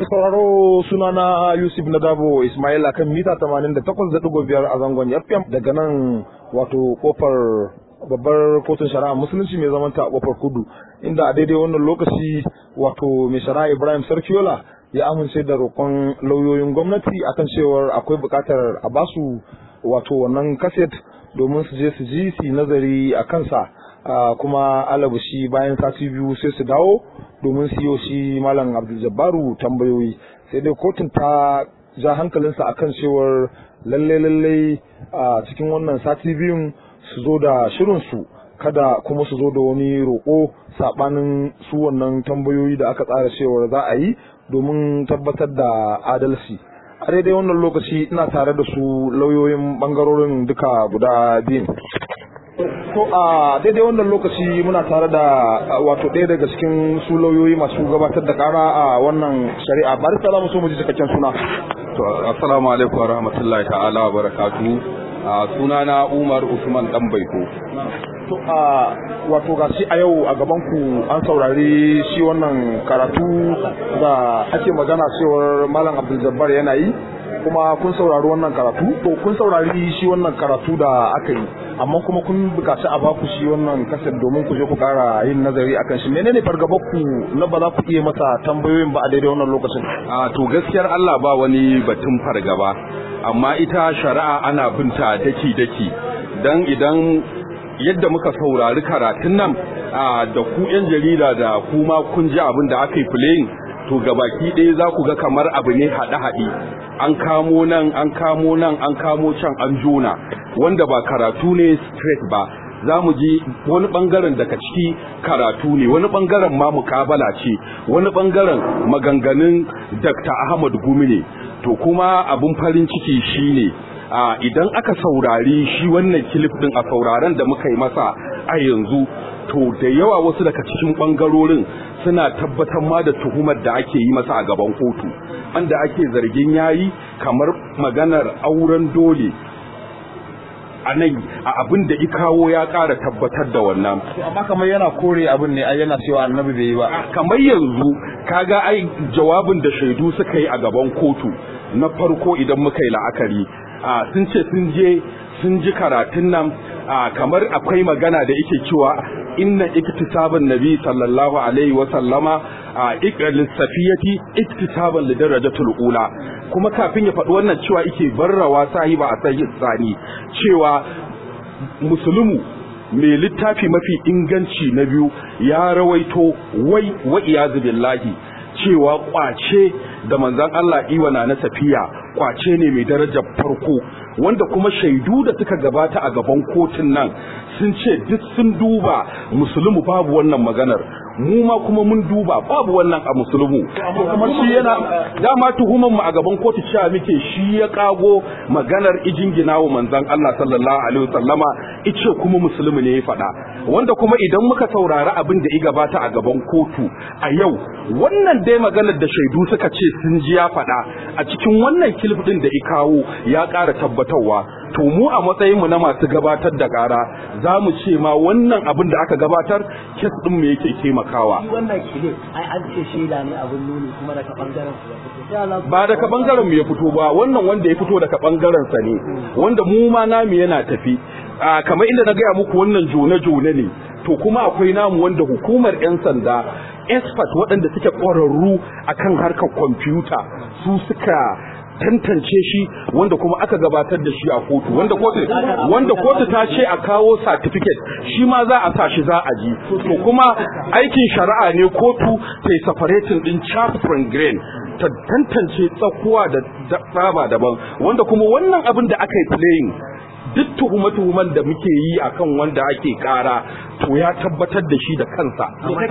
sauraro sunana Yusuf Nadabo Ismail akan mita 88.5 a zangon FM daga nan wato kofar babbar kotun shari'a musulunci mai zaman ta kofar kudu inda a daidai wannan lokaci wato mai shari'a Ibrahim Sarkiola ya amince da roƙon lauyoyin gwamnati akan cewar akwai buƙatar a basu wato wannan kaset domin su je su ji su nazari a kansa kuma alabushi bayan sati biyu sai su dawo domin siyo shi malam abdul jabbaru tambayoyi sai dai kotun ta ja hankalinsa akan cewar lalle lalle a cikin wannan sati biyun su zo da shirinsu kada kuma su zo da wani roƙo saɓanin su wannan tambayoyi da aka tsara cewar za a yi domin tabbatar da adalci a daidai wannan lokaci ina tare da su lauyoyin bangarorin duka guda biyun To a daidai wannan lokaci muna tare da wato ɗaya daga cikin su lauyoyi masu gabatar da ƙara a wannan shari'a bari za mu so mu ji cikakken suna. To assalamu alaikum wa rahmatullahi ta'ala wa barakatu. Suna na Umar Usman dan Baiko. To a wato ga shi a yau a gaban ku an saurari shi wannan karatu da ake magana cewar Malam Abdul Jabbar yana yi kuma kun saurari wannan karatu to kun saurari shi wannan karatu da aka yi amma kuma kun bukaci a baku shi wannan kasar domin ku je ku kara yin nazari akan shi menene fargabar ku na ba za ku iya masa tambayoyin ba a daidai wannan lokacin a to gaskiyar Allah ba wani batun fargaba amma ita shari'a ana binta daki daki dan idan yadda muka saurari karatun nan da ku yan jarida da kuma kun ji abin da aka yi playing to gabaki ɗaya za ku ga kamar abu ne haɗe-haɗe an kamo nan an kamo nan an kamo can an jona wanda ba karatu ne straight ba za mu ji wani ɓangaren daga ciki karatu ne wani ɓangaren ma mukabala ce wani ɓangaren maganganun dr ahmad gumi ne to kuma abin farin ciki shine a idan aka saurari shi wannan kilif din a sauraren da muka yi masa a yanzu to da yawa wasu daga cikin ɓangarorin suna tabbatar ma da tuhumar da ake yi masa a gaban kotu wanda ake zargin yayi kamar maganar auren dole a nan a abin da ikawo ya ƙara tabbatar da wannan amma kamar yana kore abin ne ai yana cewa annabi bai yi ba kamar yanzu kaga ai jawabin da shaidu suka yi a gaban kotu na farko idan muka yi la'akari sun ce sun je sun ji karatun nan kamar akwai magana da yake cewa inna iktisaban nabi sallallahu alaihi wa sallama iqral safiyati iktisaban li darajatul ula kuma kafin ya faɗi wannan cewa yake barrawa sahiba a sahihi tsani cewa musulmu mai littafi mafi inganci na biyu ya rawaito wai wa iyazu billahi cewa kwace da manzon Allah iwana na safiya kwace ne mai darajar farko wanda kuma shaidu da suka gabata a gaban kotun nan sun ce duk sun duba musulmu babu wannan maganar mu ma kuma mun duba babu wannan a musulmu kuma shi yana dama tuhuman mu a gaban kotu cewa muke shi ya kago maganar ijingina wa manzon Allah sallallahu alaihi wasallama ice kuma musulmi ne ya faɗa wanda kuma idan muka saurari abin da ya gabata a gaban kotu a yau wannan dai maganar da shaidu suka ce sun ji ya faɗa a cikin wannan kilif din da ya kawo ya ƙara tabbatarwa to mu a matsayin mu na masu gabatar da ƙara za mu ce ma wannan abin da aka gabatar kes din mu yake taimakawa wannan kilif ai an ce shaida ne abin nuni kuma daga bangaren su ba daga bangaren mu ya fito ba wannan wanda ya fito daga bangaren sa ne wanda mu ma namu yana tafi kamar inda na gaya muku wannan jone-jone ne to kuma akwai namu wanda hukumar 'yan sanda expert waɗanda suke ƙwararru akan harkar kwamfuta su suka tantance shi wanda kuma aka gabatar da shi a kotu wanda kotu wanda kotu ta ce a kawo certificate shi ma za a sa shi za a ji to kuma aikin shari'a ne kotu ta yi separating din chaff from grain ta tantance tsakuwa da tsaba daban wanda kuma wannan abin da aka yi playing duk tuhume-tuhumen da muke yi akan wanda ake kara to ya tabbatar da shi da kansa.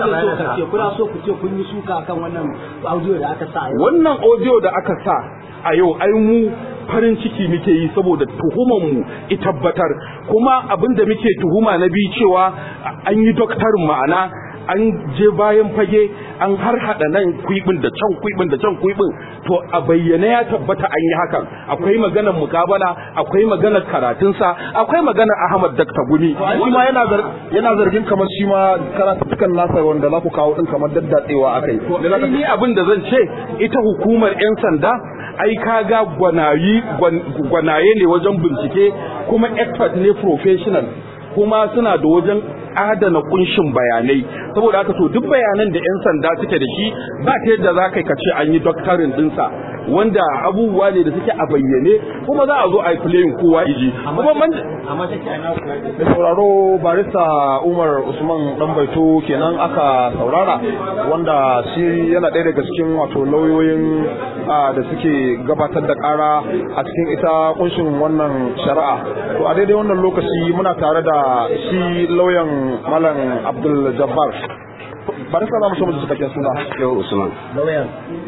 Kuna so ku ce kun yi suka akan wannan audio da aka sa Wannan audio da aka sa a yau ai mu farin ciki muke yi saboda tuhuman mu i tabbatar kuma abin da muke tuhuma na biyu cewa an yi doktarin ma'ana an je bayan fage an har hada nan kwibin da can kwibin da can kwibin to a bayyane ya tabbata an yi hakan akwai maganar mukabala akwai maganar karatunsa akwai maganar Ahmad Dakta Gumi shi ma yana yana zargin kamar shi ma karatukan nasa wanda za ku kawo din kamar daddatsewa akai ni abin da zan ce ita hukumar 'yan sanda ai kaga gwanayi gwanaye ne wajen bincike kuma expert ne professional kuma suna da wajen adana kunshin bayanai saboda haka to duk bayanan da 'yan sanda suke da shi ba ta yadda za ka ce an yi doktorin dinsa wanda abubuwa ne da suke a bayyane kuma za a zo a yi playing kowa iji kuma man amma take ana da sauraro barista Umar Usman dan baito kenan aka saurara wanda shi yana ɗaya daga cikin wato lauyoyin da suke gabatar da ƙara a cikin ita kunshin wannan shari'a to a daidai wannan lokaci muna tare da shi lauyan malam Abdul Jabbar barista za mu so mu ji cikakken suna Yau Usman. lauyan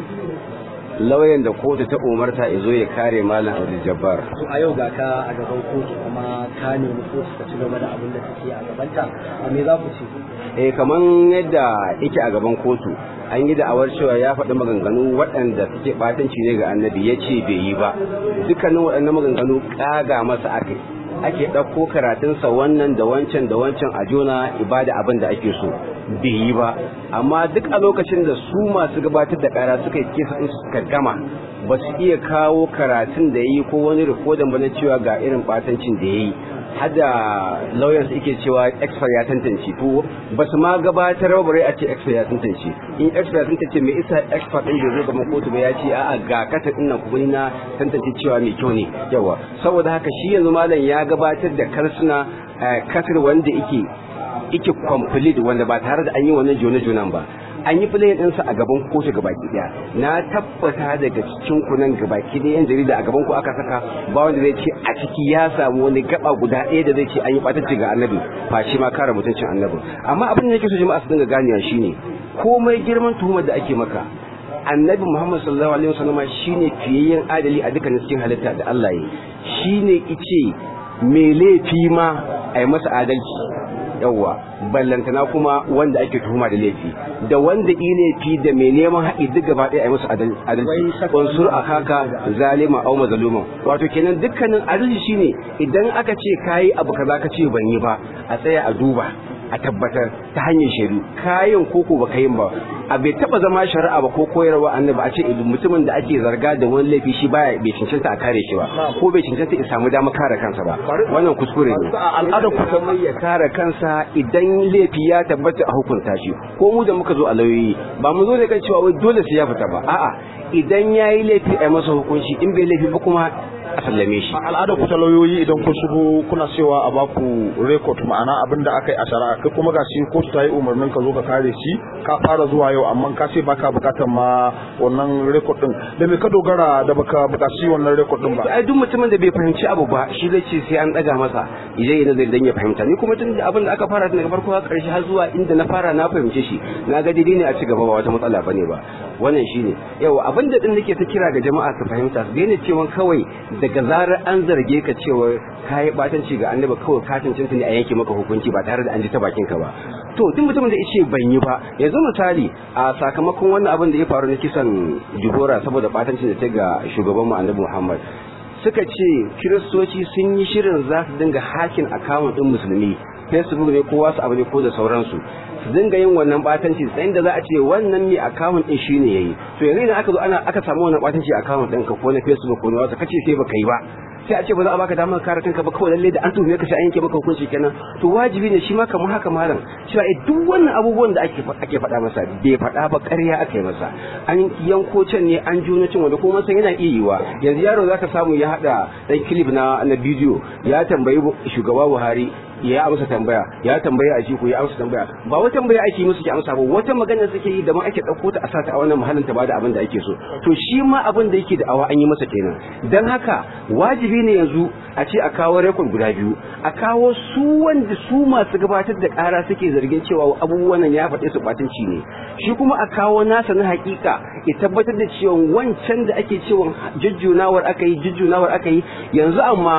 Lauyan da kotu ta umarta ya zo ya kare Malam Abdul Jabbar. to a yau ga ka a gaban kotu kuma ka nemi kotu ta ci gaba da abin da take a gabanta a me za ku ce Eh kaman yadda yake a gaban kotu an yi da'awar cewa ya faɗi maganganu waɗanda suke ɓatanci ne ga annabi ya ce bai yi ba dukkanin waɗannan maganganu ƙaga masa ake ake ɗauko karatunsa wannan da wancan da wancan a jona ibada abin da ake so bai yi ba amma duk a lokacin da su masu gabatar da ƙara suka yi kesa ɗin suka gama ba su iya kawo karatun da ya yi ko wani rikodin ba na cewa ga irin ɓatancin da ya yi hada lawyers yake cewa expert ya tantance to ba su ma gabatar ba bare a ce expert ya tantance in expert ya tantance me isa expert din da zai gama kotu ba ya ce a'a ga kata din nan kuma na tantance cewa mai kyau ne yawa saboda haka shi yanzu malam ya gabatar da karsuna kasar wanda yake yake complete wanda ba tare da an yi wannan jone-jonen ba an yi filayin ɗinsa a gaban kotu gabaki ɗaya na tabbata daga cikin kunan gabaki ɗaya yan jarida a gaban ku aka saka ba wanda zai ce a ciki ya samu wani gaba guda ɗaya da zai ce an yi ɓatacci ga annabi fashi ma kare mutuncin annabi amma abin da yake so jama'a su dinga ganewa shine komai girman tuhumar da ake maka annabi muhammad sallallahu alaihi wasallam shine fiyayyen adali a dukkanin cikin halitta da Allah ya shine ice me laifi ma a yi masa adalci yawwa ballantana kuma wanda ake tuhuma da laifi da wanda i laifi da mai neman haƙi duk gaba ɗaya a yi musu adalci wansur a kaka zalima au mazaluma wato kenan dukkanin adalci shine idan aka ce kayi abu kaza ka ce ban yi ba a tsaya a duba a tabbatar ta hanyar shaidu kayan koko baka yin ba a bai taba zama shari'a ba ko koyarwa annabi a ce idan mutumin da ake zarga da wani laifi shi baya bai cancanta a kare shi ba ko bai cancanta ya samu dama kare kansa ba wannan kuskure ne al'adar kusan ya kare kansa idan laifi ya tabbata a hukunta shi ko mu da muka zo a lauyoyi ba mu zo da kan cewa wai dole sai ya fita ba a'a idan yayi laifi a masa hukunci in bai laifi ba kuma a sallame shi al'adar ku ta lauyoyi idan kun shigo kuna cewa a baku record ma'ana abin da aka yi a shari'a kai kuma gashi kotu ta yi umarnin ka zo ka kare shi ka fara zuwa yau amma ka ce baka bukatar ma wannan record din da me ka dogara da baka bukaci wannan record din ba ai duk mutumin da bai fahimci abu ba shi zai ce sai an daga masa idan yana zai dan ya fahimta ni kuma tun da abin da aka fara tun daga farko har karshe har zuwa inda na fara na fahimce shi na ga daidai ne a ci gaba ba wata matsala bane ba wannan shine yau abin da din nake ta kira ga jama'a su fahimta su daina cewa kawai daga zarar an zarge ka cewa kayi batanci ga annabi kawai ka cancanta ne a yanke maka hukunci ba tare da an ji ta bakin ka ba to duk mutumin da yace ban yi ba yanzu misali a sakamakon wannan abin da ya faru na kisan Jibora saboda batancin da ta ga shugaban mu Annabi Muhammad suka ce kiristoci sun yi shirin za su dinga hakin akawun din musulmi facebook ne ko wasu abu ne ko da sauransu su dinga yin wannan batanci sai da za a ce wannan mai akawun din shine yayi to yanzu idan aka zo ana aka samu wannan batanci akawun din ka ko na facebook ko na wasu kace sai baka yi ba sai a ce ba za a baka damar kare kanka ba kawai lalle da an tuhume ka sai an yanke maka hukunci kenan to wajibi ne shi ma kamar haka malam cewa eh duk wannan abubuwan da ake ake faɗa masa bai faɗa ba ƙarya aka yi masa an yanko can ne an juno cin wanda kuma san yana iya yiwa yanzu yaro zaka samu ya haɗa dan clip na na bidiyo ya tambayi shugaba Buhari ya amsa tambaya ya tambaya a jiko ya amsa tambaya ba wata tambaya ake musu ke amsa ba wata magana suke yi da ma ake ɗauko ta a sata a wannan muhallin ta bada abin da ake so to shi ma abin da yake da awa an yi masa kenan dan haka wajibi ne yanzu a ce a kawo rekod guda biyu a kawo su wanda su masu gabatar da ƙara suke zargin cewa abubuwan nan ya faɗe su batunci ne shi kuma a kawo nasa na hakika ya tabbatar da cewa wancan da ake cewa jujjunawar aka yi jujjunawar aka yi yanzu amma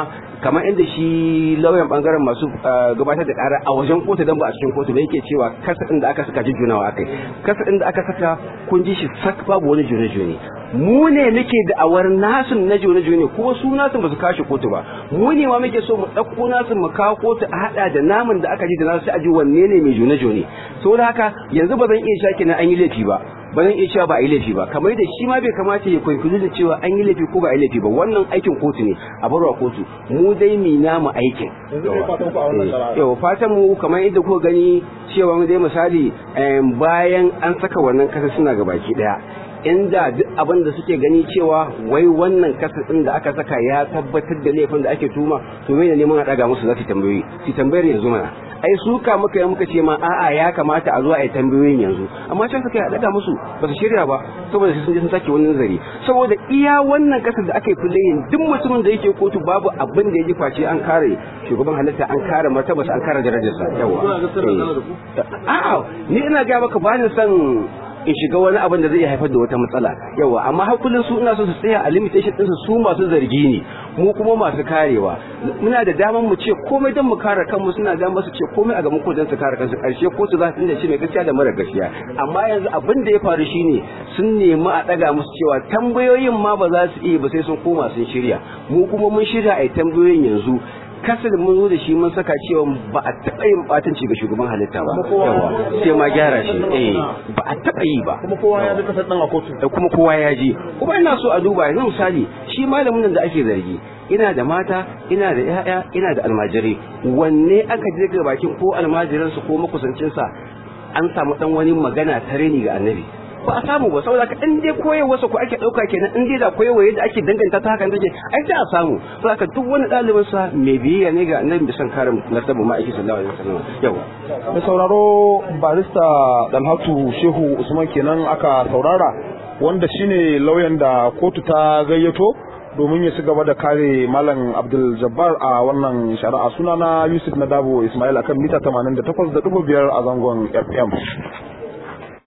kamar inda shi lauyan bangaren masu gabatar da ƙara a wajen kotu dan ba a cikin kotu ba yake cewa kasa din da aka saka jujjunawa akai kasa din da aka saka kun ji shi sak babu wani june-june mu ne muke da awar nasu na june-june kuma su nasu ba su kashe kotu ba mu ne ma muke so mu ɗauko nasu mu kawo kotu a haɗa da namun da aka ji da nasu sai a ji wanne ne mai june-june saboda haka yanzu ba zan iya shaki na an yi laifi ba ba zan iya cewa ba a yi laifi ba kamar da shi ma bai kamata ya kwaikwayo da cewa an yi laifi ko ba a yi laifi ba wannan aikin kotu ne a barwa kotu mu dai mi namu aikin yau fatan mu kamar yadda kuka gani cewa dai misali bayan an saka wannan kasa suna ga baki daya inda duk abin da suke gani cewa wai wannan kasa din da aka saka ya tabbatar da laifin da ake tuma to me ne neman a daga musu za su tambayoyi su tambayar yanzu mana ai suka muka yi muka ce ma a'a ya kamata a zo a yi tambayoyin yanzu amma can suka yi a daga musu ba su shirya ba saboda sun je sun sake wani nazari saboda iya wannan kasar da aka yi kullayin duk mutumin da yake kotu babu abin da ya ji face an kare shugaban halitta an kare martabarsa an kare darajarsa yawa a'a ni ina ga maka ba ni son in shiga wani abin da zai iya haifar da wata matsala yawa amma har kullum su ina so su tsaya a limitation din su masu zargi ne mu kuma masu karewa muna da daman mu ce komai don mu kare kanmu suna da su ce komai a gaban ko don su kare kansu karshe ko su za su inda shi mai gaskiya da mara gaskiya amma yanzu abin da ya faru shine sun nemi a daga musu cewa tambayoyin ma ba za su iya ba sai sun koma sun shirya mu kuma mun shirya a yi tambayoyin yanzu kasar mun zo da shi mun saka cewa ba a taɓa yin ɓatanci ga shugaban halitta ba yawa sai ma gyara shi eh ba a taɓa yi ba kuma kowa ya ji kasar ɗan a kotu da kuma kowa ya je kuma ina so a duba yanzu misali shi malamin nan da ake zargi ina da mata ina da ya'ya ina da almajirai wanne aka je ga bakin ko almajiransu ko makusancinsa an samu dan wani magana ta reni ga annabi ba a samu ba saboda ka in dai koyarwarsa ko ake ɗauka kenan in dai da koyarwa yadda ake danganta ta hakan take ai sai a samu saboda ka duk wani ɗalibin sa mai biyayya ne ga annabi da san kare nasabu ma'aiki sallallahu alaihi wasallam yawa da sauraro barista dalhatu shehu usman kenan aka saurara wanda shine lauyan da kotu ta gayyato domin ya ci gaba da kare malam abdul jabbar a wannan shari'a sunana yusuf nadabo ismail akan mita 88.5 a zangon fm